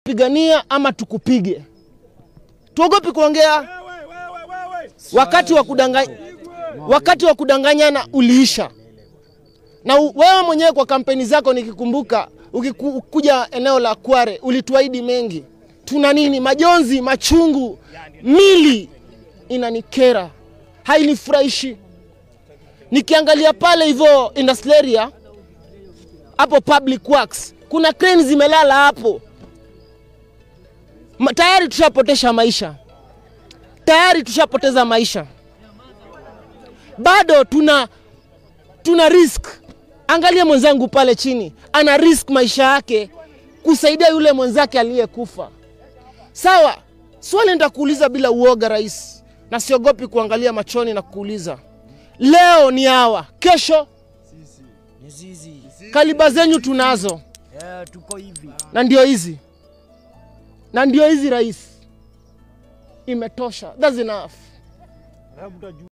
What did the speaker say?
pigania ama tukupige. Tuogopi kuongea. Wakati wa kudanganya, wakati wa kudanganyana uliisha, na u- wewe mwenyewe kwa kampeni zako nikikumbuka, ukikuja eneo la Kware ulituahidi mengi. Tuna nini? Majonzi, machungu, mili inanikera, hainifurahishi. Nikiangalia pale hivyo industrial area hapo public works, kuna crane zimelala hapo Ma, tayari tushapotesha maisha, tayari tushapoteza maisha, bado tuna tuna risk. Angalia mwenzangu pale chini, ana risk maisha yake kusaidia yule mwenzake aliyekufa. Sawa, swali nitakuuliza bila uoga, rais, na siogopi kuangalia machoni na kuuliza, leo ni hawa, kesho Ni zizi. kaliba zenyu tunazo, Eh, tuko hivi. na ndio hizi, na ndio hizi rais, imetosha. That's enough.